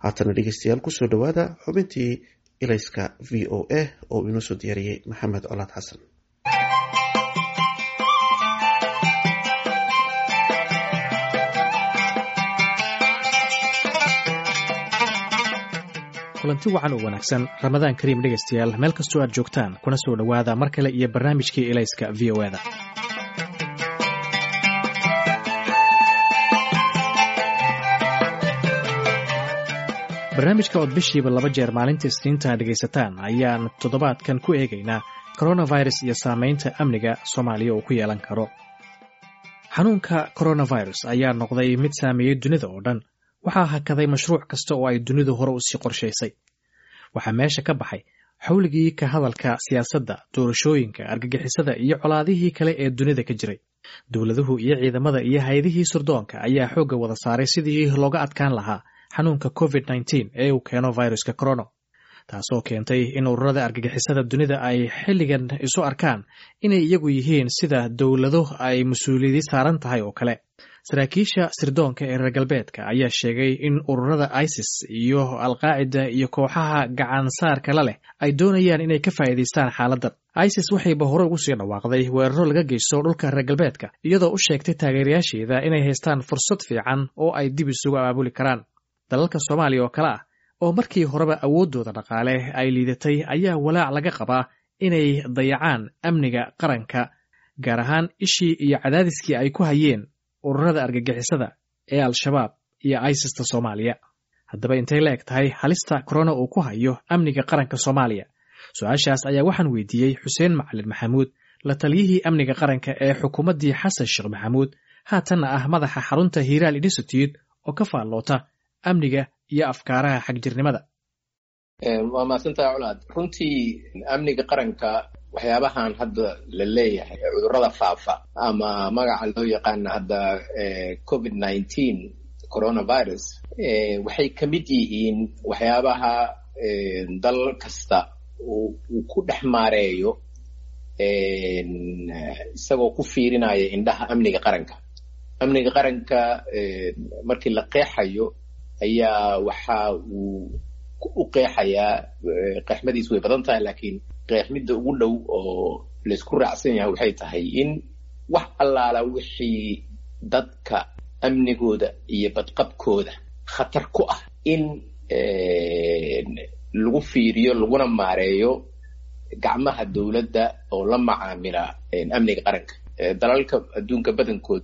haatana dhegeystayaal kusoo dhowaada xubintii ilayska v o a oo inoo soo diyaariyey maxamed colaad xasan kulanti wacan oo wanaagsan ramadaan kariim dhegaystayaal meel kastoo aad joogtaan kuna soo dhowaada mar kale iyo barnaamijkii ilayska v o eda barnaamijka ood bishiiba laba jeer maalinta isniinta dhegaysataan ayaan toddobaadkan ku eegaynaa coronavirus iyo saamaynta amniga soomaaliya uu ku yeelan karo xanuunka coronavirus ayaa noqday mid saameeyey dunida oo dhan waxaa hakaday mashruuc kasta oo ay dunidu hore usii qorshaysay waxaa meesha ka baxay xawligii ka hadalka siyaasadda doorashooyinka argagixisada iyo colaadihii kale ee dunida ka jiray dowladuhu iyo ciidamada iyo hay-adihii surdoonka ayaa xoogga wada saaray sidii looga adkaan lahaa xanuunka covid nteen ee uu keeno viruska corono taasoo keentay in ururada argagixisada dunida ay xilligan isu arkaan inay iyagu yihiin sida dowlado ay mas-uuliyadi saaran tahay oo kale saraakiisha sirdoonka ee reer galbeedka ayaa sheegay in ururada isis iyo alqaacida iyo kooxaha gacansaarka la leh ay doonayaan inay ka faa'iidaystaan xaaladdan isis waxayba hore ugu sii dhawaaqday weeraro laga geysto dhulka reer galbeedka iyadoo u sheegtay taageerayaasheeda inay haystaan fursad fiican oo ay dib isugu abaabuli karaan dalalka soomaaliya oo kale ah oo markii horeba awooddooda dhaqaale ay liidatay ayaa walaac laga qabaa inay dayacaan amniga qaranka gaar ahaan ishii iyo cadaadiskii ay ku hayeen ururada argagixisada ee al-shabaab iyo isista soomaaliya haddaba intay la eg tahay halista korona uu ku hayo amniga qaranka soomaaliya su-aashaas ayaa waxaan weydiiyey xuseen macalin maxamuud la taliyihii amniga qaranka ee xukuumaddii xasan sheekh maxamuud haatanna ah madaxa xarunta hiiraal institute oo ka faalloota amniga iyo afkaaraha xagjirnimada waa mahadsantaha colaad runtii amniga qaranka waxyaabahan hadda la leeyahay cudurrada faafa ama magaca loo yaqaana hadda covid nineteen coronavirus waxay ka mid yihiin waxyaabaha dal kasta uu ku dhex maareeyo isagoo ku fiirinaya indhaha amniga qaranka amniga qaranka markii la qeexayo ayaa waxa uu u qeexayaa qeexmadiis way badan tahay laakiin qeexmidda ugu dhow oo laysku raacsan yahay waxay tahay in wax allaala wixii dadka amnigooda iyo badqabkooda khatar ku ah in lagu fiiriyo laguna maareeyo gacmaha dowladda oo la macaamila amniga qaranka dalalka adduunka badankood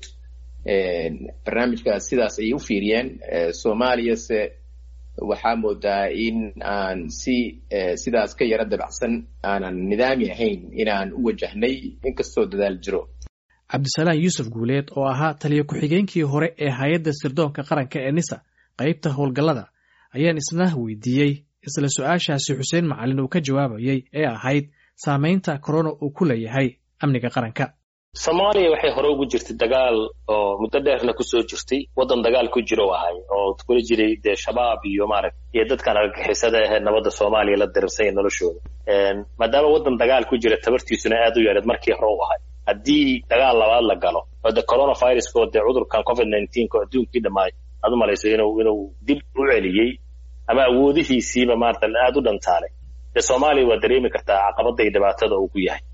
barnaamijkaas sidaas ayay u fiiriyeen soomaaliyase waxaa moodaa in aan si sidaas ka yaro dabacsan aanan nidaami ahayn inaan u wajahnay inkastoo dadaal jiro cabdisalaan yuusuf guuleed oo ahaa taliyo ku-xigeenkii hore ee hay-adda sirdoonka qaranka ee nisa qaybta howlgallada ayaan isna weydiiyey isla su-aashaasi xuseen macalin uu ka jawaabayey ee ahayd saamaynta korona uu ku leeyahay amniga qaranka soomaaliya waxay hore ugu jirtay dagaal oo muddo dheerna kusoo jirtay waddan dagaal ku jiro ahay oo kula jiray dee shabaab iyo maaragt iyo dadkan argagixisada ahee nabadda soomaaliya la dirirsanya noloshooda maadaama waddan dagaal ku jira tabartiisuna aad u yareed markii hore u ahay haddii dagaal labaad la galo oo de coronaviruska oo dee cudurkan covid nineteen ko adduunkii dhammaay aad u malayso inuu inuu dib u celiyey ama awoodihiisiiba maarata aad u dhantaalay dee soomaaliya waa dareemi kartaa caqabada iyo dhibaatada uu ku yahay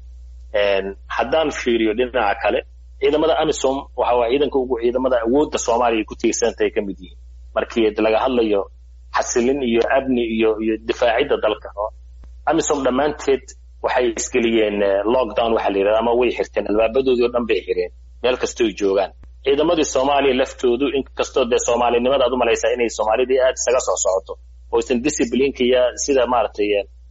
haddaan fiiriyo dhinaca kale ciidamada amisom waxa waa ciidanka ugu ciidamada awoodda soomaaliya ay ku tiirsantahay ka mid yihiin markii laga hadlayo xasilin iyo amni iyo iyo difaacidda dalka amisom dhammaanteed waxay isgeliyeen lockdown waxa la yidhahda ama way xirteen albaabadoodii o dhan bay xireen meel kastoo ay joogaan ciidamadii soomaaliya laftoodu inkastoo dee soomaalinimada aad u malaysaa inay soomaalidii aad isaga soo socoto oo aysan disciplineka iyo sida maaragtay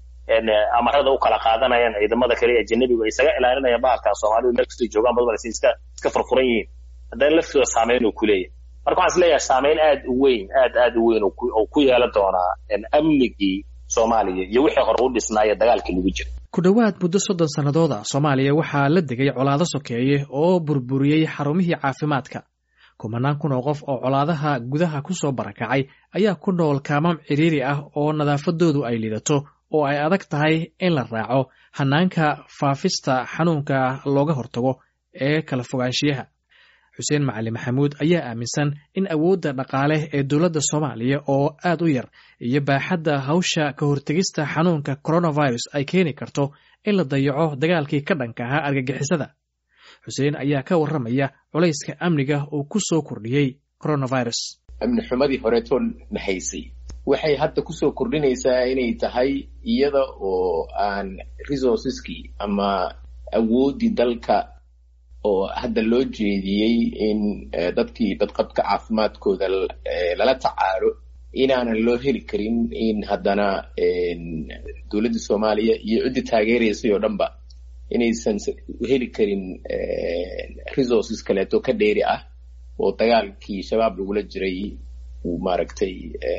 amarada u kala qaadanayaan ciidamada kale ee ajanabigu ay isaga ilaalinayaan bahalkan soomaalidu meel kastoo joogaan bad malaysa iska iska furfuran yihiin haddana laftooda saameyn uu ku leeyahay marka waxaan is leeyahay saameyn aad u weyn aad aad u weyn oo ku yeelan doonaa amnigii soomaaliya iyo wixii hore u dhisnaaya dagaalkii lagu jira ku dhowaad muddo soddon sannadooda soomaaliya waxaa la degay colaado sokeeye oo burburiyey xarumihii caafimaadka kumanaan kun oo qof oo colaadaha gudaha ku soo barakacay ayaa ku nool kaamam cidhiiri ah oo nadaafadoodu ay lidato oo ay adag tahay in la raaco hanaanka faafista xanuunka looga hortago ee kala fogaanshiyaha xuseen macali maxamuud ayaa aaminsan in awoodda dhaqaale ee dowladda soomaaliya oo aad u yar iyo baaxadda hawsha ka hortegista xanuunka coronavirus ay keeni karto in la dayaco dagaalkii ka dhanka ahaa argagixisada xuseen ayaa ka warramaya culayska amniga uu ku soo kordhiyey coronavirus amni xumadii horeetoo nahaysay waxay hadda kusoo kordhinaysaa inay tahay iyada oo aan resourceskii ama awooddii dalka oo hadda loo jeediyey in dadkii badqabka caafimaadkooda lala tacaalo inaanan loo heli karin in haddana dowladda soomaaliya iyo ciddii taageeraysay oo dhanba inaysan heli karin resources kaleeto ka dheeri ah oo dagaalkii shabaab lagula jiray uu maaragtay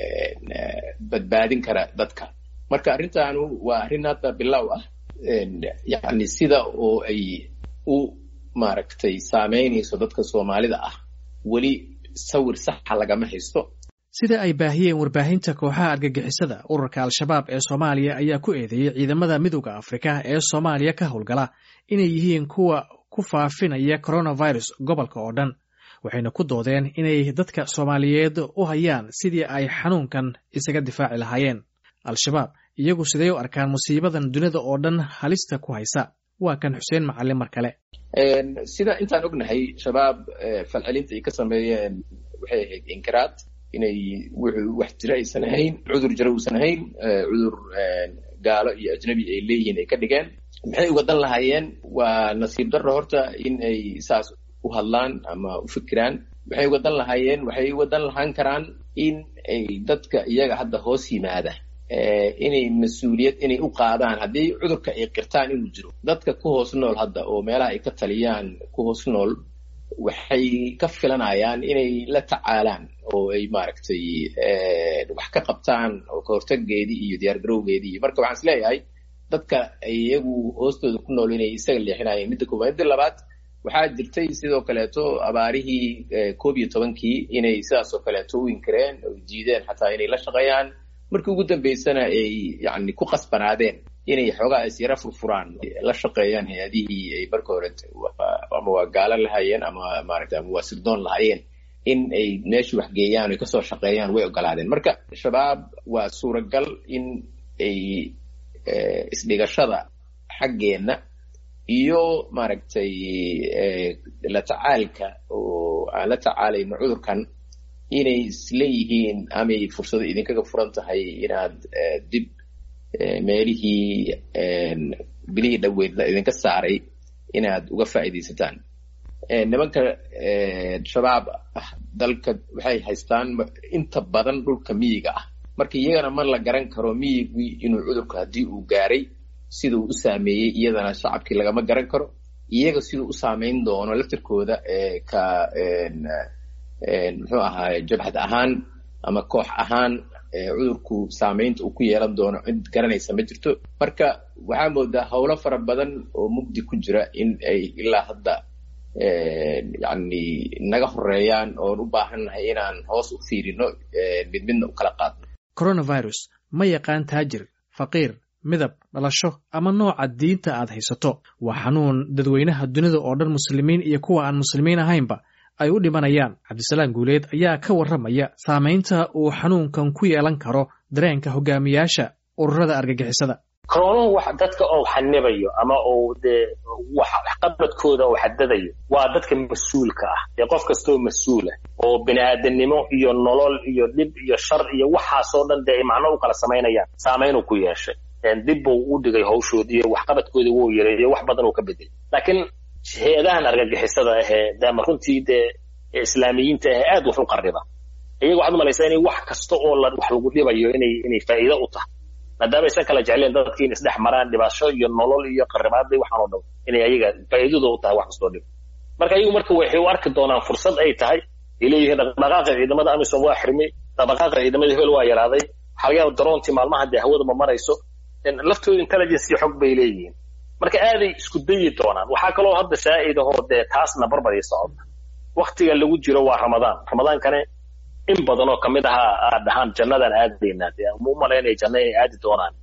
badbaadin kara dadka marka arrintaanu waa arrin hadda bilow ah yacni sida oo ay u maaragtay saameynayso dadka soomaalida ah weli sawir saxa lagama haysto sida ay baahiyeen warbaahinta kooxaha argagixisada ururka al-shabaab ee soomaaliya ayaa ku eedeeyey ciidamada midooda afrika ee soomaaliya ka howlgala inay yihiin kuwa ku faafinaya coronavirus gobolka oo dhan waxayna ku doodeen inay dadka soomaaliyeed u hayaan sidii ay xanuunkan isaga difaaci lahaayeen al-shabaab iyagu siday u arkaan musiibadan dunida oo dhan halista ku haysa waa kan xuseen macalin mar kale sida intaan ognahay shabaab falcelinta ay ka sameeyeen waxay ahayd inkiraad inay wuxuu wax jira aysan ahayn cudur jira uusan ahayn cudur gaalo iyo ajnabi ay leeyihiin ay ka dhigeen maxay uga dan lahaayeen waa nasiib darro horta in ay saas u hadlaan ama u fikiraan waxay uga dan lahaayeen waxay uga dan lahaan karaan in ay dadka iyaga hadda hoos yimaada inay mas-uuliyad inay u qaadaan haddii cudurka ay qirtaan inuu jiro dadka ku hoos nool hadda oo meelaha ay ka taliyaan ku hoos nool waxay ka filanayaan inay la tacaalaan oo ay maaragtay wax ka qabtaan oo ka hortaggeedii iyo diyaargarowgeedii iyo marka waxaan is leeyahay dadka iyagu hoostooda ku nool inay isaga leexinayeen midda koobaad midda labaad waxaa jirtay sidoo kaleeto abaarihii koob iyo tobankii inay sidaas oo kaleeto u inkireen oo diideen xataa inay la shaqeeyaan markii ugu dambeysana ay yani ku qasbanaadeen inay xoogaa is yara furfuraan la shaqeeyaan hay-adihii ay marka hore ama waa gaalo lahaayeen ama maaragta ama waa sirdoon lahaayeen in ay meesha waxgeeyaan oy kasoo shaqeeyaan way ogolaadeen marka shabaab waa suuragal in ay isdhigashada xaggeenna iyo maaragtay la tacaalka oo aan la tacaalayno cudurkan inay isleeyihiin amay fursado idinkaga furan tahay inaad dib meelihii bilihii dhoweyd la idinka saaray inaad uga faa'iidaysataan nimanka shabaab ah dalka waxay haystaan inta badan dhulka miyiga ah marka iyagana ma la garan karo miyigii inuu cudurku haddii uu gaaray siduu u saameeyey iyadana shacabkii lagama garan karo iyaga siduu u saameyn doono laftirkooda ka muxuu ahaaye jabhad ahaan ama koox ahaan cudurku saameynta uu ku yeelan doono cid garanaysa ma jirto marka waxaa moodaa howlo fara badan oo mugdi ku jira in ay ilaa hadda yani naga horeeyaan oon u baahannahay inaan hoos u fiirino mid midna u kala qaadno coronavirus ma yaqaan taajir faqiir midab dhalasho ama nooca diinta aad haysato waa xanuun dadweynaha dunida oo dhan muslimiin iyo kuwa aan muslimiin ahaynba ay u dhimanayaan cabdisalaam guuleed ayaa ka warramaya saamaynta uu xanuunkan ku yeelan karo dareenka hogaamiyaasha ururada argagixisada koronuhu wax dadka oo xanibayo ama uu dee waxqabadkooda oo xadadayo waa dadka mas-uulka ah dee qof kastoo mas-uula oo bini-aadamnimo iyo nolol iyo dhib iyo shar iyo waxaasoo dhan dee ay macno u kala samaynayaan saamaynuu ku yeeshay dib buu u dhigay hawshoodii iyo waxqabadkoodii wuu yareeyo wax badan uu ka bedelay laakiin hay-adahan argagixisada ahee dama runtii dee islaamiyiinta ahee aad wax u qarriba iyaga waxaad umalaysaa inay wax kasta oo la wax lagu dhibayo inay inay faa'iido u tahay maadaama aysan kala jecleen dadkii in isdhex maraan dhibasho iyo nolol iyo qarribaadii waxaan oo dhan inay ayaga faa'iidada u tahay wax kastoo dhib marka iyagu marka waxay u arki doonaan fursad ay tahay ay leeyihiin dhaqdhaqaaqa ciidamada amisom waa xirmay dhaqdhaqaaqa ciidamada hebel waa yaraaday waxaa laga yaaba daroontii maalmaha dee hawada ma marayso laftooda intelligence iyo xog bay leeyihiin marka aaday isku dayi doonaan waxaa kaloo hadda saa'id ahoo dee taasna barbar ii socota waktiga lagu jiro waa ramadaan ramadaankane in badan oo kamid aha aad dhahaan jannadaan aadaynaa dee ma u malaynaya janna inay aadi doonaan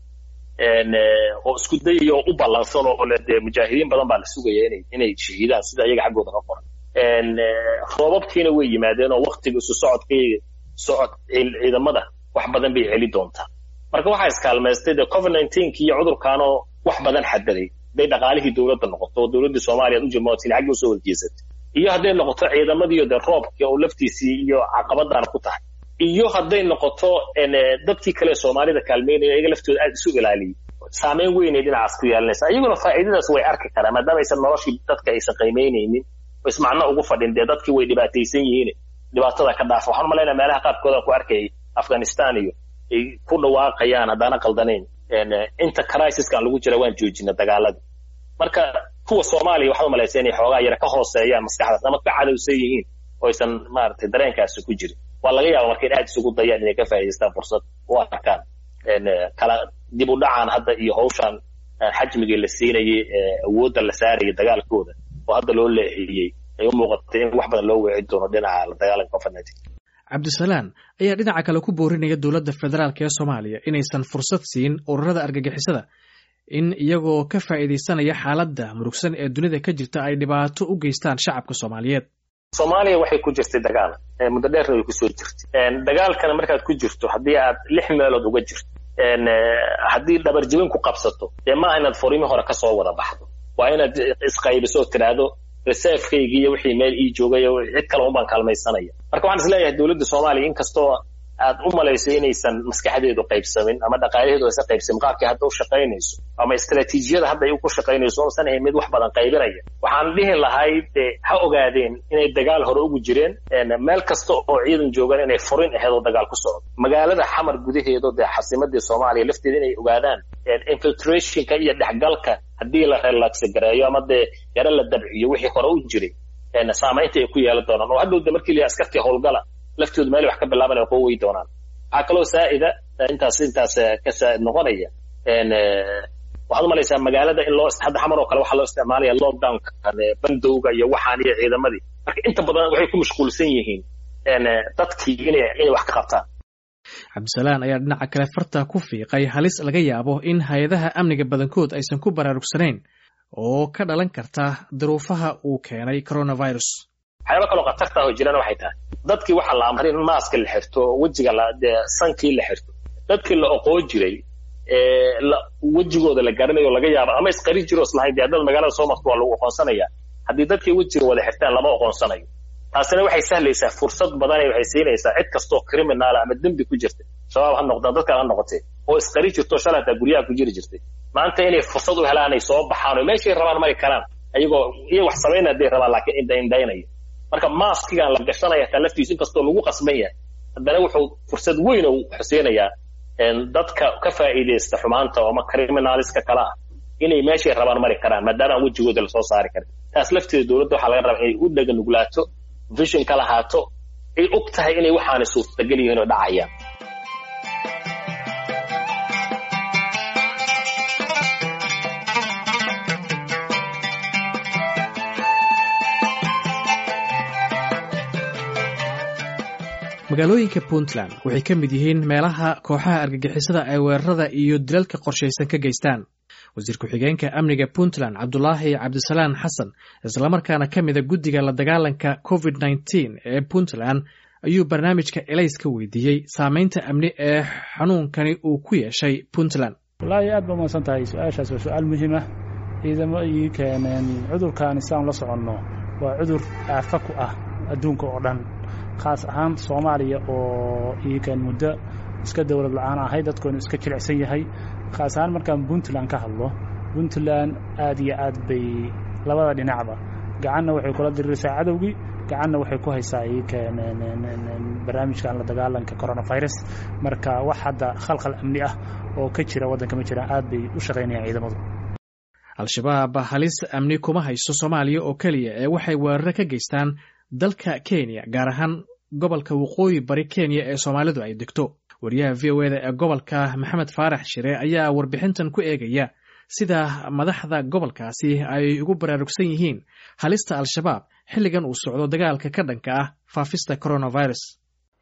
oo isku dayaya oo u ballansan oo le dee mujaahidiin badan baa la sugaya inay inay shahiidaan sida iyaga xaggooda ka qoran roobabkiina way yimaadeen oo waktiga isu socodkii socod ciidamada wax badan bay celi doontaa marka waxaa iskaalmaystay dee covid nineteenki iyo cudurkaanoo wax badan xadaday hadday dhaqaalihii dowladda noqoto oo dowladdii soomaaliya ad ujimootin xaggii usoo warjeesatay iyo hadday noqoto ciidamadiiyo dee roobkii oo laftiisii iyo caqabadaan ku tahay iyo hadday noqoto dadkii kale soomaalida kaalmeynaya iyaga laftooda aad isu ilaaliyay saameyn weynay dhinacaas ku yeelanaysa iyaguna faa'iidadaas way arki karaan maadaama aysan noloshii dadka aysan qiimaynaynin oo ismacno ugu fadhin dee dadkii way dhibaataysan yihiin dhibaatada ka dhaafa waxaan umalaynaya meelaha qaarkooda ku arkayay afghanistan iyo ay ku dhawaaqayaan haddaana qaldanayn inta crisiskan lagu jira waan joojina dagaaladii marka kuwa soomaaliya waxaad umalaysa inay xoogaa yara ka hooseeyaan maskaxdaas ama ka cadowsan yihiin oo aysan maaragtay dareenkaasi ku jirin waa laga yaaba marka in aad isugu dayaan inay ka faa'idaystaan fursad u arkaan kala dib u dhacaan hadda iyo hawshan xajmigii la siinayay awoodda la saarayay dagaalkooda oo hadda loo leexiyey ay u muuqatay in wax badan loo weeci doono dhinaca la dagaalanka covid nineteen cabdisalaan ayaa dhinaca kale ku boorinaya dowladda federaalk ee soomaaliya inaysan fursad siin ururada argagixisada in iyagoo ka faa'iidaysanaya xaaladda murugsan ee dunida ka jirta ay dhibaato u geystaan shacabka soomaaliyeed soomaaliya waxay ku jirtay dagaal muddo dheerna way kusoo jirtay dagaalkana markaad ku jirto haddii aad lix meelood uga jirto haddii dhabarjibin ku qabsato dee maaha inaad furimi hore kasoo wada baxdo waa inaad isqaybiso oo tidhaahdo reservekaygi iyo wixii meel ii joogay oo cid kale unbaan kaalmaysanaya marka waxaan is leeyahay dowladda soomaaliya inkastoo aad u malayso inaysan maskaxdeedu qaybsamin ama dhaqaalaheedu aysan qaybsamin qaabkii hadda u shaqaynayso ama istaraatiijiyada hadda ay ku shaqaynayso oosan ahayn mid wax badan qaybinaya waxaan dhihi lahay dee ha ogaadeen inay dagaal hore ugu jireen meel kasta oo ciidan joogaan inay furin aheed oo dagaal ku socdo magaalada xamar gudaheedo dee xasimadii soomaaliya lafteeda inay ogaadaan infiltrationka iyo dhexgalka haddii la relaxa gareeyo ama dee yaro la dabciyo wixii hore u jiray saamaynta ay ku yeelan doonaan oo hadhow de markii la askartii howlgala laftoodu meel wax ka bilaabanaya qoo wey doonaan waxaa kaloo saa'ida intaas intaas ka saa'id noqonaya waxaad umalaysaa magaalada in loo hadda xamar oo kale waxaa loo isticmaalaya lockdownka bandowga iyo waxaan iyo ciidamadii marka inta badan waxay ku mashquulsan yihiin dadkii inay inay wax ka qabtaan cabdisalaan ayaa dhinaca kale farta ku fiiqay halis laga yaabo in hay-adaha amniga badankood aysan ku baraarugsanayn oo ka dhalan karta duruufaha uu keenay coronavirus waxyaaba kaloo khatarta oo jirana waxay tahay dadkii waxaa la amray in maaska la xirto wejiga la dee sankii la xirto dadkii la oqoon jiray wejigooda la garanayo o laga yaabo ama isqari jiro islahayn dee haddad magaalada soo marto waa lagu oqoonsanaya haddii dadkii wejiga wada xirtaan lama oqoonsanayo taasina waxay sahlaysaa fursad badanay waxay siinaysaa cid kastoo criminaala ama dembi ku jirta shabaab ha noqdaan dadkan ha noqotee oo isqari jirto shalay hataa guryaha ku jiri jirtay maanta inay fursad u helaan ay soo baxaan oo meeshay rabaan mari karaan ayagoo iyo wax samayn hadday rabaan laakiin indhaindhaynaya marka maaskigan la gashanaya hataa laftiisu inkastoo lagu qasban yahay haddana wuxuu fursad weyn oo xusiinayaa dadka ka faa'iidaysta xumaanta oo ama criminaliska kale ah inay meeshay rabaan mari karaan maadaama aan wejigooda lasoo saari karin taas lafteeda dowladda waxaa laga rabaa inay u dhega nuglaato vision ka lahaato ay og tahay inay waxaanay suurtagal yihiin oo dhacayaan magaalooyinka puntland waxay ka mid yihiin meelaha kooxaha argagixisada ay weerarada iyo dilalka qorshaysan ka geystaan wasiir ku-xigeenka amniga puntland cabdulaahi cabdisalaan xasan islamarkaana ka mida guddiga la dagaalanka covid nneteen ee puntland ayuu barnaamijka elays ka weydiiyey saameynta amni ee xanuunkani uu ku yeeshay puntland wallaahi aad ba umadsan tahay su-aashaas waa su-aal muhiim ah ciidamo ii keeneen cudurkaani saan la soconno waa cudur aafa ku ah adduunka oo dhan khaas ahaan soomaaliya oo iikan muddo iska dowlad la-aan ahay dadkoonu iska jilicsan yahay khaas ahaan markaan puntland ka hadlo puntland aad iyo aad bay labada dhinacba gacanna waxay kula diriraysaa cadowgii gacanna waxay ku haysaa iikan barnaamijkan la dagaalanka coronavirus marka wax hadda khalkhal amni ah oo ka jira waddanka ma jiraan aad bay u shaqaynayaan ciidamadu al-shabaab halis amni kuma hayso soomaaliya oo keliya ee waxay weeraro ka geystaan dalka kenya gaar ahaan gobolka waqooyi bari kenya ee soomaalidu ay degto wariyaha v o eda ee gobolka maxamed faarax shire ayaa warbixintan ku eegaya sida madaxda gobolkaasi ay ugu baraarugsan yihiin halista al-shabaab xilligan uu socdo dagaalka ka dhanka ah faafista coronavirus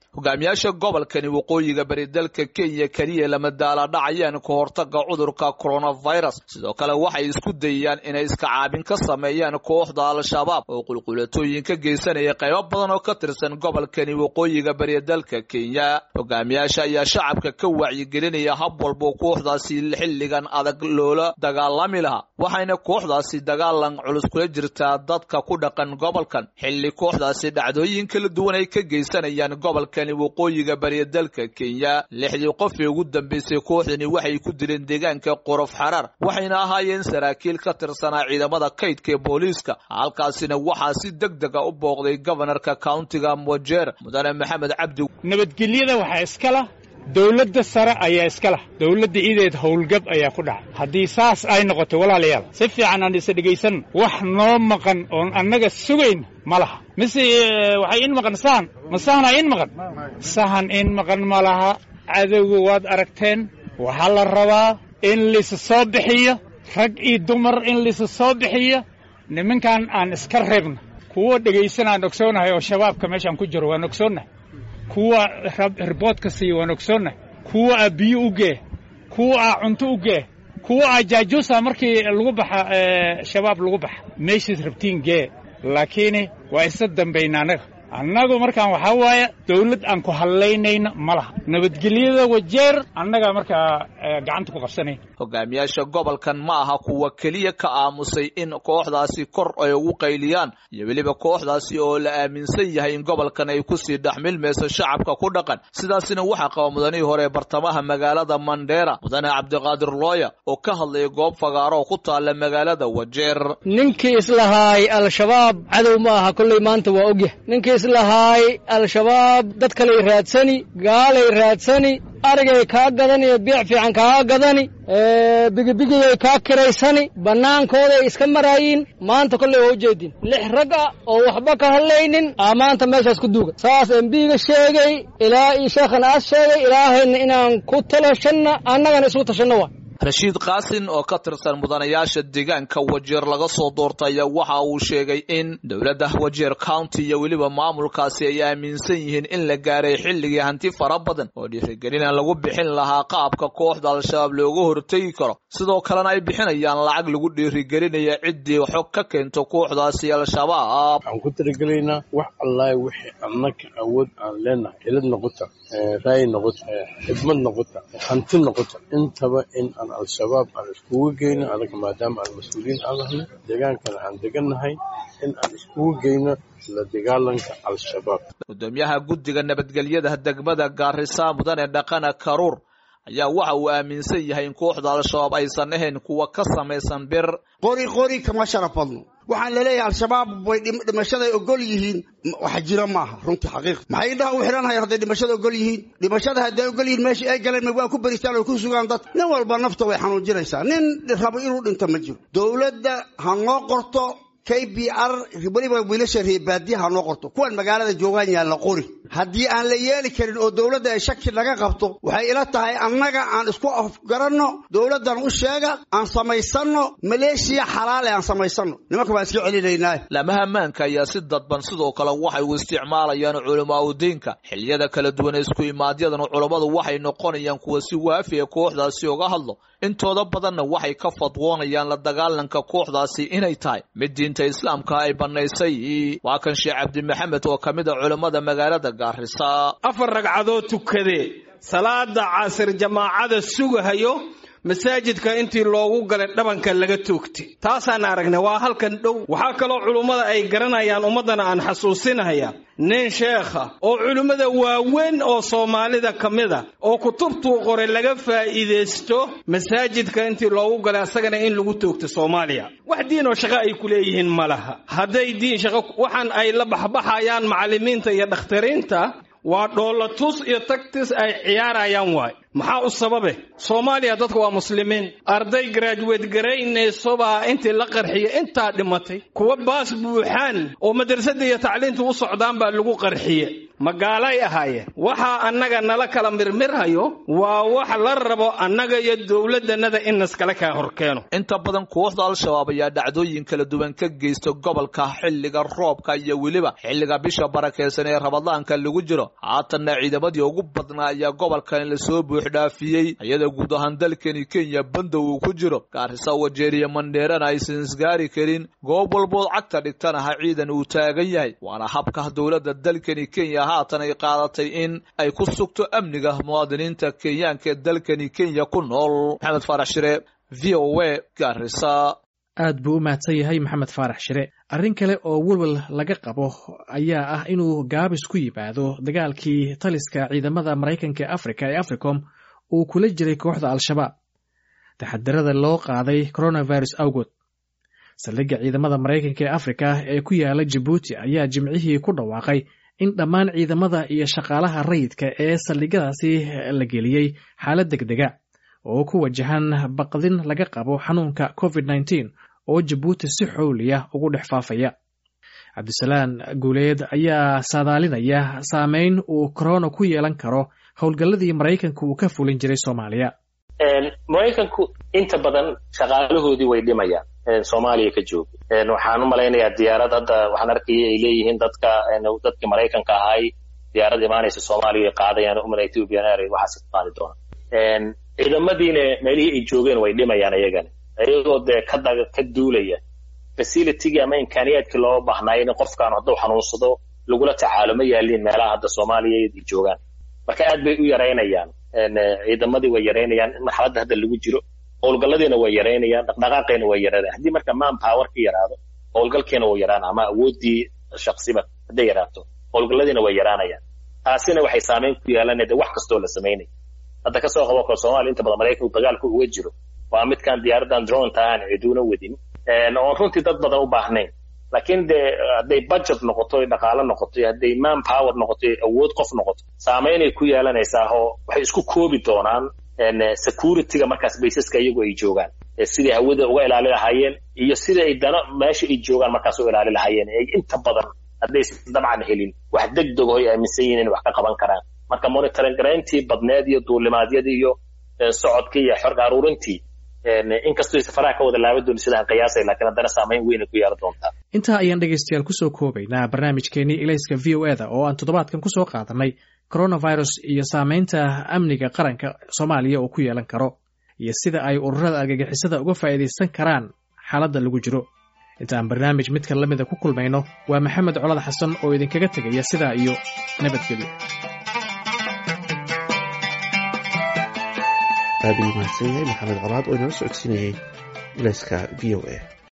hogaamiyaasha gobolkani waqooyiga bari dalka kenya keliya lama daaladhacayaan ka hortaga cudurka coronavirus sidoo kale waxay isku dayayaan inay iska caabin ka sameeyaan kooxda al-shabaab oo qulqulatooyin ka geysanaya qaybo badan oo ka tirsan gobolkani waqooyiga bari dalka kenya hogaamiyaasha ayaa shacabka ka wacyigelinaya hab walbo kooxdaasi xilligan adag loola dagaalami lahaa waxayna kooxdaasi dagaalan culus kula jirtaa dadka ku dhaqan gobolkan xilli kooxdaasi dhacdooyin kala duwan ay ka geysanayaan gobolkani waqooyiga bariya dalka kenya lixdii qof ee ugu dambeysay kooxdani waxay ku dileen deegaanka qorof xaraar waxayna ahaayeen saraakiil ka tirsanaa ciidamada kaydka ee booliiska halkaasina waxaa si deg dega u booqday gobanarka countiga mojer mudane maxamed cabdi nabadgelyada waxaa iskala dowladda sare ayaa iska lah dowladda ideed howlgab ayaa ku dhacay haddii saas ay noqotay walaalayaal si fiican aan isa dhegaysan wax noo maqan oon annaga sugayn ma laha mise waxay in maqan sahan ma sahanaa in maqan sahan in maqan ma laha cadowga waad aragteen waxaa la rabaa in laysa soo bixiyo rag iyo dumar in laysa soo bixiyo nimankan aan iska reebna kuwa dhegaysan aan ogsoonahay oo shabaabka meeshaan ku jiro waan ogsoonnahay kuwa riboodka siiya waan ogsoonnahay kuwa aa biyo u gee kuwa aa cunto u gee kuwa aa jaajuusa markii lagu baxa shabaab lagu baxa meeshaad rabtiin gee laakiin waa isa dambayna annaga annagu markaan waxaa waaye dawlad aan ku hadlaynayna ma laha nabadgelyada wajeer annagaa markaa gacanta ku qabsanayn hogaamiyaasha gobolkan ma aha kuwa keliya ka aamusay in kooxdaasi kor ay ugu qayliyaan iyo weliba kooxdaasi oo la aaminsan yahay in gobolkan ay kusii dhexmilmayso shacabka ku dhaqan sidaasina waxaa qaba mudanihii hore bartamaha magaalada mandheera mudane cabdiqaadir looya oo ka hadlaya goob fagaaro oo ku taalla magaalada wajeer ninkii islahaay al-shabaab cadow ma aha kolley maanta waa ogyah ninkii islahaay al-shabaab dad kaley raadsani gaalay raadsani arigay kaa gadani iyo biic fiican kaa gadani bigibigiyay kaa kiraysani bannaankooday iska maraayiin maanta kolley waa ujeedin lix rag ah oo waxba ka hadlaynin aa maanta meeshaas ku duuga saas embiga sheegay ilaa iyo sheekhana aas sheegay ilaahayna inaan ku talashanna annagana isugu tashanno waa rashiid kaasin oo ka tirsan mudanayaasha deegaanka wajeer laga soo doortaya waxa uu sheegay in dowladda wajeer county iyo weliba maamulkaasi ay aaminsan yihiin in la gaaray xilligii hanti fara badan oo dhiirigelina lagu bixin lahaa qaabka kooxda al-shabaab looga hortegi karo sidoo kalena ay bixinayaan lacag lagu dhiirigelinaya ciddii xog ka keento kooxdaasi al-shabaab waxaan ku talagelaynaa wax allaah wixii annaka awood aan leenahay hilad noqota raay noqota xidmad noqota hanti noqota intaba in aan al-shabaab aan iskugu geyno anaga maadaama aan mas-uuliyiin aan nahnay deegaankana aan degannahay in aan iskugu geyno la dagaalanka al-shabaab gudoomiyaha guddiga nabadgelyada degmada gaarisa mudane dhaqana karuur ayaa waxa uu aaminsan yahay in kooxda al-shabaab aysan ahayn kuwa ka samaysan bir qori qori kama sharaf badno waxaan laleeyahay al-shabaab way dhimashaday ogol yihiin wax jira maaha runtii xaqiiq maxay indhaha u xidhanhayaan hadday dhimashada ogol yihiin dhimashada hadday ogol yihiin meesha ay galeen ma waa ku beristaan oo ku sugaan dad nin walba nafta way xanuujinaysaa nin rabo inuu dhinto ma jiro dowladda ha noo qorto k b r weliba wiilasha reebaadiya ha noo qorto kuwan magaalada joogaan yaan la qori haddii aan la yeeli karin oo dowladda ay shaki naga qabto waxay ila tahay annaga aan isku afgaranno dowladdan u sheega aan samaysanno maleeshiya xalaale aan samaysanno nimanka baan iska celinaynaa lamaha ammaanka ayaa si dadban sidoo kale waxay u isticmaalayaan culamaa udiinka xiliyada kala duwan ee isku imaadyadan culammadu waxay noqonayaan kuwa si waafi ee kooxdaasi uga hadlo intooda badanna waxay ka fadwoonayaan la dagaalanka kooxdaasi inay tahay mid diinta islaamka ay bannaysay waa kan sheekh cabdimaxamed oo ka mid a culammada magaalada gaarisa afar ragcadood tukadee salaada casir jamaacada sugahayo masaajidka intii loogu galay dhabanka laga toogtay taasaan aragnay waa halkan dhow waxaa kaloo culummada ay garanayaan ummaddana aan xasuusinaya nin sheekha oo culimmada waaweyn oo soomaalida ka mid a oo kutubtuu qoray laga faa'iidaysto masaajidka intii loogu galay asagana in lagu toogto soomaaliya wax diinoo shaqo ay ku leeyihiin ma laha hadday diin shaqo waxaan ay la baxbaxayaan macallimiinta iyo dhakhtariinta waa dhoolatus iyo tagtis ay ciyaarayaan waay maxaa u sababe soomaaliya dadku waa muslimiin arday garaajuweed garaynaysobaa intii la qarxiya intaa dhimatay kuwa baas buuxaan oo madrasadda iyo tacliinta u socdaan baa lagu qarxiye magaalay ahaayeen waxaa annaga nala kala mirmirhayo waa wax la rabo annaga iyo dowladannada in naskala kaa horkeeno inta badan kooxda al-shabaab ayaa dhacdooyin kala duwan ka geysta gobolka xilliga roobka iyo weliba xilliga bisha barakeysan ee rabadaanka lagu jiro haatanna ciidamadii ugu badnaa ayaa gobolkan lasoo buuxdhaafiyey iyadoo guud ahaan dalkani kenya bandow uu ku jiro gaarisa wajeeriya mandheerana aysan isgaari karin goob walbood cagta dhigtana ha ciidan uu taagan yahay waana habka dowladda dalkani kenya haatan ay qaadatay in ay ku sugto amniga muwaadiniinta kenyaanka ee dalkani kenya ku nool maxamed faarax shire v o a gaarisa aad buu u mahadsan yahay maxamed faarax shire arrin kale oo welwel laga qabo ayaa ah inuu gaabis ku yimaado dagaalkii taliska ciidamada maraykanka ee afrika ee africom uu kula jiray kooxda al-shabaab taxadirada loo qaaday coronavirus awgood saldhigga ciidamada maraykanka ee afrika ee ku yaala jabuuti ayaa jimcihii ku dhawaaqay in dhammaan ciidamada iyo shaqaalaha rayidka ee saldhigyadaasi la geliyey xaalad degdega oo ku wajahan baqdin laga qabo xanuunka covid nneteen oo jabuuti si xowliya ugu dhex faafaya cabdisalaan guuleed ayaa saadaalinaya saameyn uu korona ku yeelan karo howlgalladii maraykanka uu ka fulin jiray soomaaliya maraykanku inta badan shaqaalahoodii way dhimayaan soomaaliya ka jooga waxaan u malaynayaa diyaarad hadda waxaan arkaya ay leeyihiin dadka dadkii maraykanka ahay diyaarad imaanaysa soomaaliya ay qaadayaan umala ethiopian air waxaas ka qaadi doonaan ciidamadiina meelihii ay joogeen way dhimayaan iyagana iyagoo dee ka daga ka duulaya facilitygii ama imkaaniyaadkii loo baahnaayo in qofkaan hadduu xanuunsado lagula tacaalo ma yaaliin meelaha hadda soomaaliya ay joogaan marka aad bay u yaraynayaan ciidamadii way yaraynayaan marxaladda hadda lagu jiro howlgalladiina way yaraynayaan dhaqdhaqaaqayna way yaraynayaan haddii marka man power ka yaraado howlgalkiina wuu yaraana ama awooddii shaksiba hadday yaraato howlgalladiina way yaraanayaan taasina waxay saameyn ku yeelanaya de wax kastoo la samaynaya hadda kasoo qabo kale soomaaliya inta badan maraykanku dagaalku uga jiro waa midkaan diyaaradan dronta aan ciduuna wadin oon runtii dad badan u baahnayn laakiin de hadday budget noqoto dhaqaalo noqoto hadday man power noqoto awood qof noqoto saameynay ku yeelanaysaa oo waxay isku koobi doonaan securityga markaas baysaska iyagu ay joogaan sidai hawada uga ilaali lahaayeen iyo sida ay dana meesha ay joogaan markaas u ilaali lahaayeen ay inta badan haddaysan dabcan helin wax degdego ay aaminsan yihin inay wax ka qaban karaan marka monitoring garayntii badneed iyo duulimaadyadii iyo socodkii iyo xorga aruurintii inkastoo faraha ka wada laaban dooni sidaan qiyaasay laakiin haddana saameyn weyn ay ku yeelan doontaa intaa ayaan dhegaystayaal kusoo koobaynaa barnaamijkeenii ilayska v o eda oo aan toddobaadkan kusoo qaadanay coronavirus iyo saameynta amniga qaranka soomaaliya uu ku yeelan karo iyo sida ay ururada argagixisada uga faa'iidaysan karaan xaaladda lagu jiro intaan barnaamij midka la mida ku kulmayno waa maxamed colad xasan oo idinkaga tegaya sidaa iyo nabadgelyo aad uu mahadsan yahay maxamed colaad oo inala socodsiinayay ilayska v o a